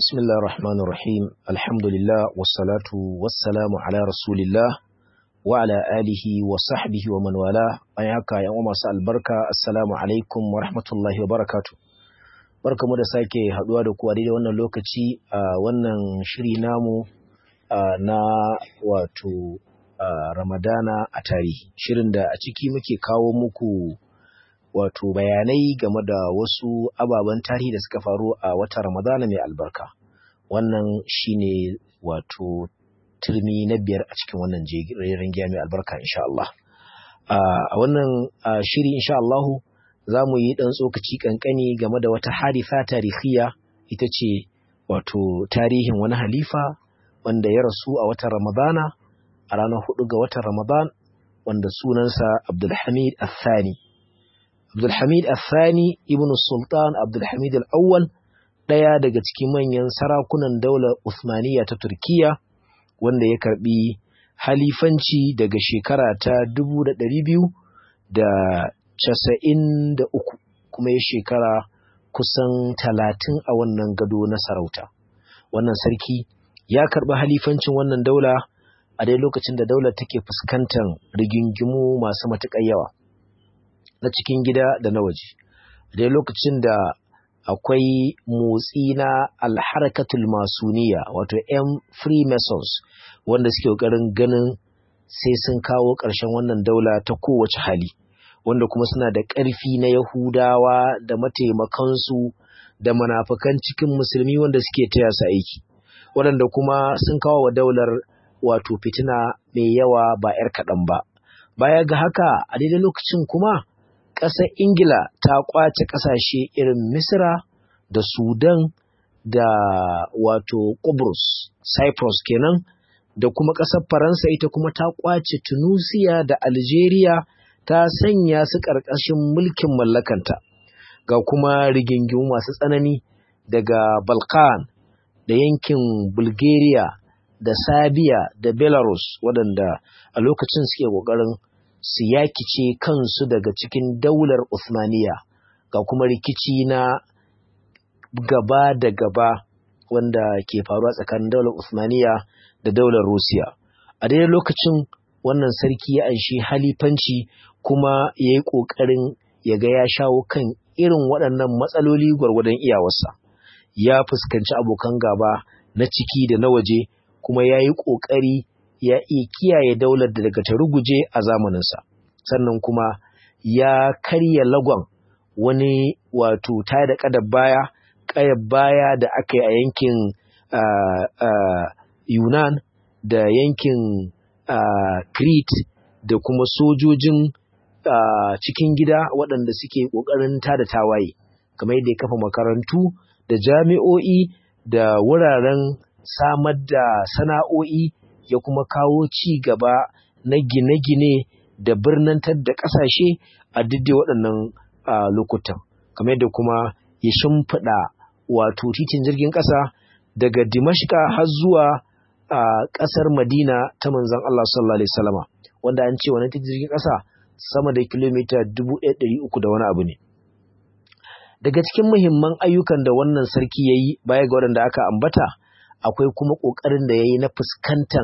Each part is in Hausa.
بسم الله الرحمن الرحيم الحمد لله والصلاة والسلام على رسول الله وعلى آله وصحبه ومن والاه أياك يا أمة البركة السلام عليكم ورحمة الله وبركاته barka mu da sake haduwa da ku a daidai wannan lokaci a wannan shiri namu na wato ramadana a tarihi shirin da a ciki muke kawo muku wato bayanai game da wasu ababen tarihi da suka faru a watan ramadana mai albarka wannan shine wato turmi na biyar a cikin wannan jerin giya mai albarka insha Allah a wannan shiri insha Allahu za mu yi ɗan tsokaci ƙanƙani game da wata harifa tarihiya ita ce wato tarihin wani halifa wanda ya rasu a watan ramadana a ranar hudu ga watan ramadan wanda sunansa abdulhamid athani abdulhamid athani ibn sultan abdulhamid al-awwal ɗaya daga cikin manyan sarakunan daular Uthmaniyya ta Turkiya wanda ya karbi halifanci daga shekara ta dubu da ɗari biyu da casa'in da uku kuma ya shekara kusan talatin a wannan gado na sarauta. Wannan sarki ya karɓi halifancin wannan daula a dai lokacin da daular take fuskantar rigingimu masu matuƙar yawa na cikin gida da na waje. A dai lokacin da akwai motsi na alharkatul masuniya wato 'yan freemasons wanda suke ƙoƙarin ganin sai sun kawo ƙarshen wannan daula ta kowace hali wanda kuma suna da ƙarfi na yahudawa da mataimakansu da manafakan cikin musulmi wanda suke taya su aiki waɗanda kuma sun kawo wa daular wato fitina mai yawa ba 'yar kaɗan ba baya ga haka a daidai lokacin kuma ƙasar ingila ta ƙwace ƙasashe irin misra da sudan da wato Kubrus, cyprus kenan da kuma ƙasar faransa ita kuma ta ƙwace tunisia da algeria ta sanya su ƙarƙashin mulkin mallakanta ga kuma rigingimu masu tsanani daga balkan da yankin bulgaria da Sabiya da Belarus waɗanda a lokacin suke ƙoƙarin su yakice kansu daga cikin daular Uthmaniya ga kuma rikici na gaba da gaba wanda ke faruwa tsakanin daular Uthmaniya da daular Rusiya. A daidai lokacin wannan sarki ya anshi halifanci kuma ya yi ƙoƙarin ya ga ya shawo kan irin waɗannan matsaloli gwargwadon iyawarsa. Ya fuskanci abokan gaba na ciki da na waje kuma ya yi ƙoƙari ya iya kiyaye daular da daga ta ruguje a zamaninsa sannan kuma ya karya lagon wani wato ta da ƙadar baya ƙayar baya da aka yi a yankin uh, uh, yunan da yankin uh, crete da kuma sojojin cikin gida waɗanda suke ƙoƙarin tada tawaye kamar yadda ya kafa makarantu da jami'o'i da wuraren samar da sana'o'i ya kuma kawo ci gaba na gine-gine da birnantar da ƙasashe a duk waɗannan lokutan kamar yadda kuma ya shimfiɗa wato titin jirgin ƙasa daga dimashka har zuwa ƙasar madina ta manzan Allah sallallahu alaihi wasallama wanda an ce wani titin jirgin ƙasa sama da kilomita dubu ɗaya uku da wani abu ne daga cikin muhimman ayyukan da wannan sarki ya yi baya ga waɗanda aka ambata akwai kuma ƙoƙarin da ya yi na fuskantar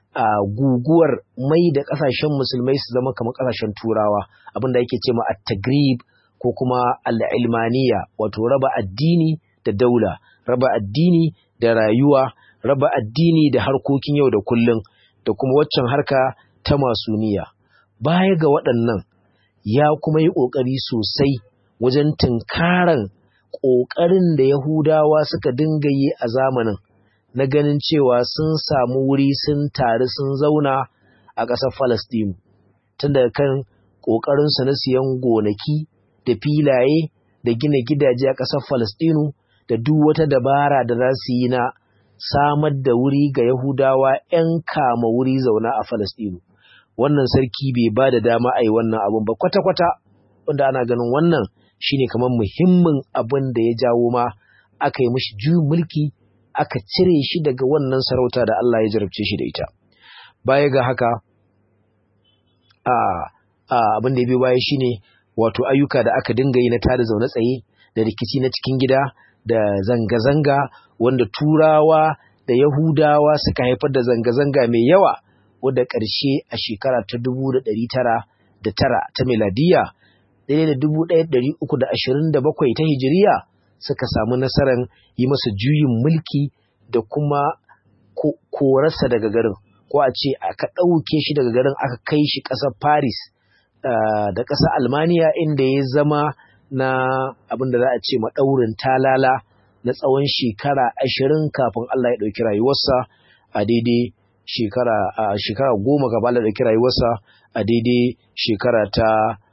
guguwar mai da ƙasashen musulmai su zama kamar ƙasashen turawa abin da yake ce ma at-tagrib ko kuma al-ilmaniya wato raba addini da daula raba addini da rayuwa raba addini da harkokin yau da kullum da kuma waccan harka ta masuniya baya ga waɗannan ya kuma yi ƙoƙari sosai wajen tunkaran ƙoƙarin da yahudawa suka dinga yi a zamanin na ganin cewa sun samu wuri sun taru sun zauna a ƙasar Falastinu, tun daga kan ƙoƙarinsu na siyan gonaki da filaye da gina gidaje a ƙasar Falastinu da duk wata dabara da za su yi na samar da wuri ga Yahudawa ‘yan kama wuri zauna a Falastinu. Wannan sarki bai ba da dama a yi wannan abun ba kwata-kwata, wanda ana ganin wannan shine kamar muhimmin abin da ya jawo ma aka yi mishi juyin mulki aka cire shi daga wannan sarauta da Allah ya jarabce shi da ita baya ga haka a abin da ya biyo baya shine wato ayyuka da aka dinga yi na tada zaune tsaye da rikici na cikin gida da zanga-zanga wanda turawa da yahudawa suka haifar da zanga-zanga mai yawa wadda ƙarshe a shekara ta dubu da ɗari tara da tara ta miladiya daidai da dubu ɗaya ɗari uku da ashirin da bakwai ta hijiriya suka samu nasarar yi masa juyin mulki da kuma korarsa daga garin ko a ce aka ɗauke shi daga garin aka kai shi ƙasar paris da ƙasar almaniya inda ya zama na abin da za a ce maɗaurin talala na tsawon shekara ashirin kafin Allah ya ɗauki rayuwarsa a daidai shekara a shekara goma gaba da ɗauki rayuwarsa a daidai shekara ta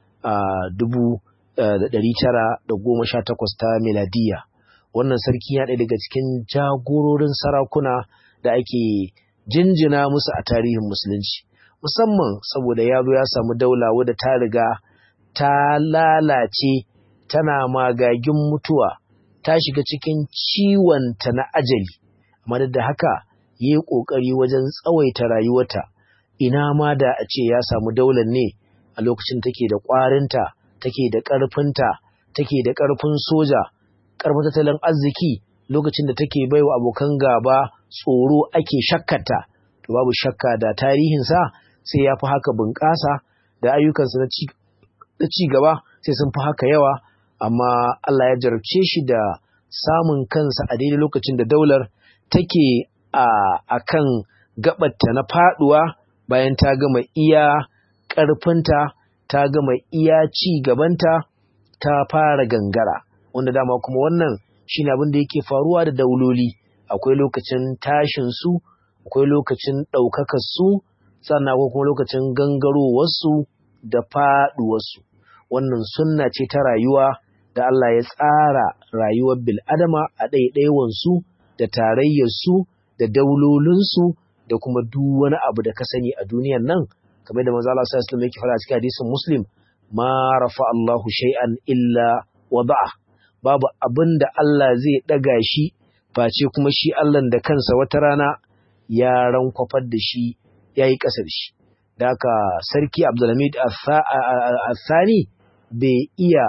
dubu da ɗari tara da goma sha takwas ta miladiya wannan sarki ya ɗaya daga cikin jagororin sarakuna da ake jinjina musu a tarihin musulunci musamman saboda ya zo ya samu daula wadda ta riga ta lalace tana magagin mutuwa ta shiga cikin ciwonta na ajali amma da haka ya yi ƙoƙari wajen tsawaita rayuwarta ina ma da a ce ya samu daular ne a lokacin take da ƙwarinta take da ƙarfinta take da ƙarfin soja ƙarfin tattalin arziki lokacin da take baiwa abokan gaba tsoro ake shakkata to babu shakka da tarihinsa sai ya fi haka bunƙasa da ayyukansa na ci gaba sai sun fi haka yawa amma Allah ya jarabce shi da samun kansa a daidai lokacin da daular take a kan gabatta na faduwa bayan ta gama iya ƙarfinta ta gama iya ci gabanta ta fara gangara wanda dama kuma wannan shine abin da yake faruwa da dauloli akwai lokacin tashin su akwai lokacin ɗaukakar su sannan akwai kuma lokacin gangarowarsu da faɗuwarsu wannan sunna ce ta rayuwa da Allah ya tsara rayuwar bil'adama a ɗaiɗaiwansu da tarayyarsu da daulolinsu da kuma duk wani abu da ka sani a duniyan nan kamar da manzo Allah sallallahu alaihi wasallam yake fara cikin hadisin Muslim ma rafa Allahu shay'an illa wada'a babu abin da Allah zai daga shi face kuma shi Allah da kansa wata rana ya rankwafar da shi yayi ƙasa da shi da haka sarki Abdulhamid Al-Thani bai iya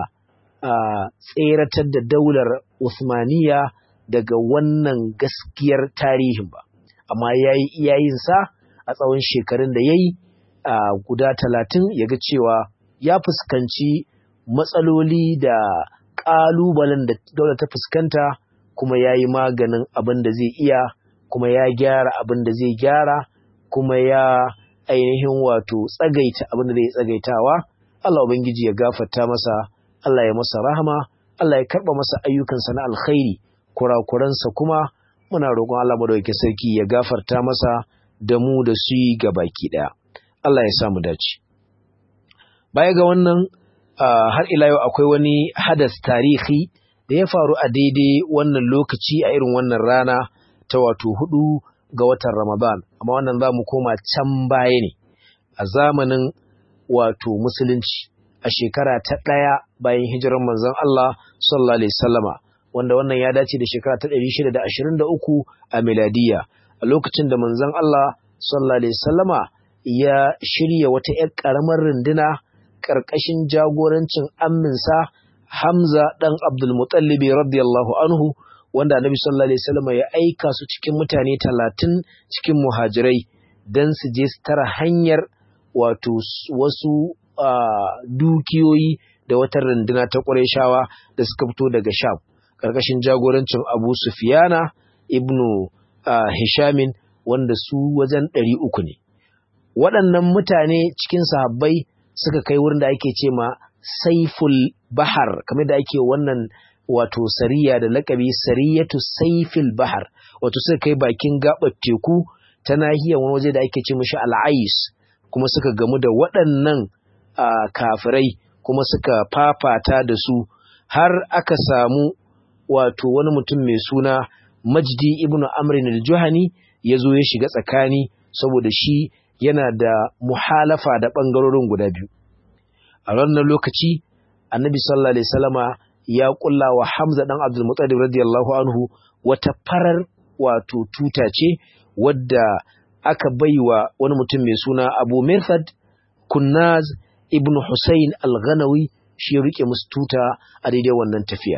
tseratar da daular Usmaniya daga wannan gaskiyar tarihin ba amma ya yi iyayensa a tsawon shekarun da ya yi a guda talatin ya ga cewa ya fuskanci matsaloli da ƙalubalen da daular ta fuskanta kuma ya yi maganin abin da zai iya kuma ya gyara abin da zai gyara kuma ya ainihin wato tsagaita abin da zai tsagaitawa Allah Ubangiji ya gafarta masa Allah ya masa rahama Allah ya karɓa masa ayyukansa na alkhairi kurakuransa kuma muna roƙon Allah madaukakin sarki ya gafarta masa da mu da su yi baki ɗaya. Allah ya samu dace. Baya ga wannan har ila yau akwai wani hadas tarihi da ya faru a daidai wannan lokaci a irin wannan rana ta wato hudu ga watan Ramadan, amma wannan za mu koma can baya ne a zamanin wato musulunci a shekara ta ɗaya bayan hijirar manzon Allah sallallahu alaihi wasallama wanda wannan ya dace da shekara ta 623 a miladiya a lokacin da manzon Allah sallallahu alaihi wasallama ya shirya wata ƴar ƙaramar runduna ƙarƙashin jagorancin amminsa Hamza ɗan Abdul Muttalib radiyallahu anhu wanda Annabi sallallahu alaihi wasallama ya aika su cikin mutane talatin cikin muhajirai dan su je su tara hanyar wato wasu dukiyoyi da wata runduna ta Qurayshawa da suka fito daga Sham ƙarƙashin jagorancin Abu Sufiyana ibnu uh, Hishamin wanda su wajen ɗari uku ne. Waɗannan mutane cikin sahabbai suka kai wurin da ake ce ma Saiful Bahar, kamar da ake wannan wato sariya da lakabi sariyatu Saiful Bahar, wato suka kai bakin gaɓar teku ta nahiyar wani waje da ake ce mashi al'ais, kuma suka gamu da waɗannan uh, kafirai kuma suka fafata da su har aka samu wato wani mutum mai suna Majdi ibn Amrin al-Juhani ya zo ya shiga tsakani saboda shi yana da muhalafa da ɓangarorin guda biyu. A wannan lokaci, Annabi sallallahu alaihi wasallama ya kulla wa Hamza dan Abdul Muttalib radiyallahu anhu wata farar wato tuta ce wadda aka baiwa wani mutum mai suna Abu Mirfad Kunnaz ibn Hussein al-Ghanawi shi ya rike musu tuta a daidai wannan tafiya.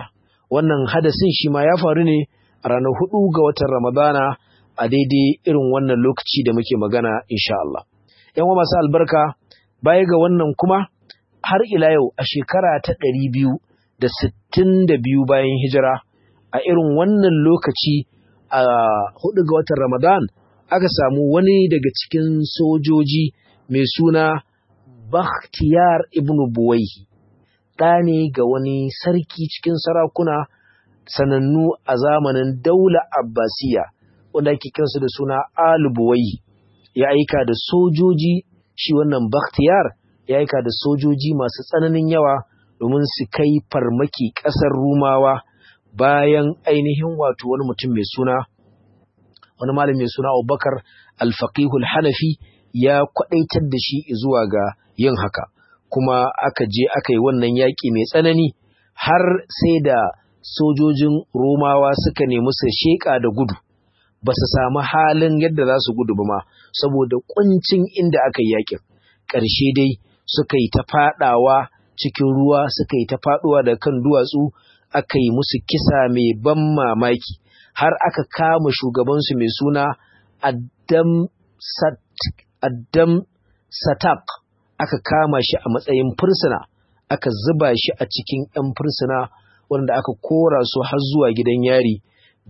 wannan hadasin shi ma ya faru ne a ranar hudu ga watan ramadana a daidai irin wannan lokaci da muke magana insha Allah yan wa masu albarka baya ga wannan kuma har ila yau a shekara ta ɗari biyu da sittin da biyu bayan hijira a irin wannan lokaci a hudu ga watan ramadan aka samu wani daga cikin sojoji mai suna Bakhtiyar ibn Buwaihi ɗa ne ga wani sarki cikin sarakuna sanannu a zamanin daula Abbasiya wanda ake kiransu da suna Al Buwaihi ya aika da sojoji shi wannan Bakhtiyar ya aika da sojoji masu tsananin yawa domin su kai farmaki ƙasar Rumawa bayan ainihin wato wani mutum mai suna wani malami mai suna Abubakar Al-Faqihul Hanafi ya kwadaitar da shi zuwa ga yin haka kuma aka je aka yi wannan yaƙi mai tsanani har sai da sojojin Romawa suka nemi su sheƙa da gudu ba su samu halin yadda za su gudu ba ma saboda kuncin inda aka yi yaƙin ƙarshe dai suka yi ta faɗawa cikin ruwa suka yi ta faɗuwa da kan duwatsu aka yi musu kisa mai ban mamaki har aka kama shugabansu mai suna Addam Sat Addam Satak aka kama shi a matsayin fursuna aka zuba shi a cikin 'yan fursuna wanda aka kora su har zuwa gidan yari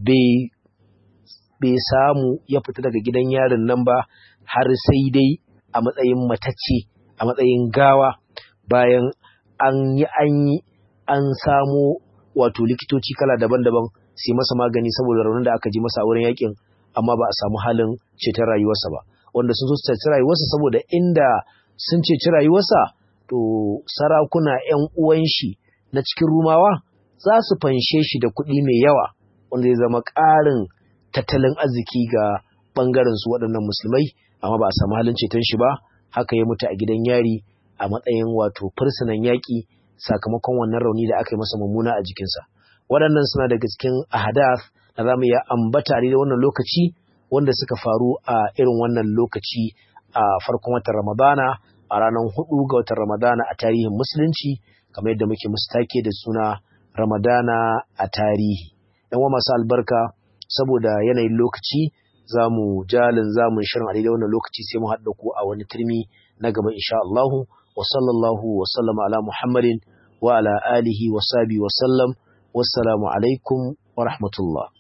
bai samu ya fita daga gidan yarin nan ba har sai dai a matsayin matacce a matsayin gawa bayan an yi an yi an samo wato likitoci kala daban-daban sai masa magani saboda raunin da aka ji masa a wurin yakin amma ba a samu halin ceton rayuwarsa ba wanda sun so su ceci rayuwarsa saboda inda sun ceci rayuwarsa to sarakuna ‘yan uwan shi na cikin rumawa za su fanshe shi da kuɗi mai yawa wanda zai zama ƙarin tattalin arziki ga ɓangaren su waɗannan musulmai amma ba a samu halin ceton shi ba haka ya mutu a gidan yari a matsayin wato fursunan yaƙi sakamakon wannan rauni da aka yi masa mummuna a jikinsa waɗannan suna daga cikin ahadath da za mu iya ambata da wannan lokaci wanda suka faru a irin wannan lokaci a farkon watan Ramadana a ranar hudu ga watan Ramadana a tarihin musulunci kamar yadda muke musu take da suna Ramadana a tarihi. Yan masu albarka saboda yanayin lokaci za mu jalin zamun shirin a daidai wannan lokaci sai mu haɗa ku a wani turmi na gaba insha Allahu wa sallallahu wa sallama ala Muhammadin wa ala alihi wa sahbihi wa sallam wassalamu alaikum wa rahmatullah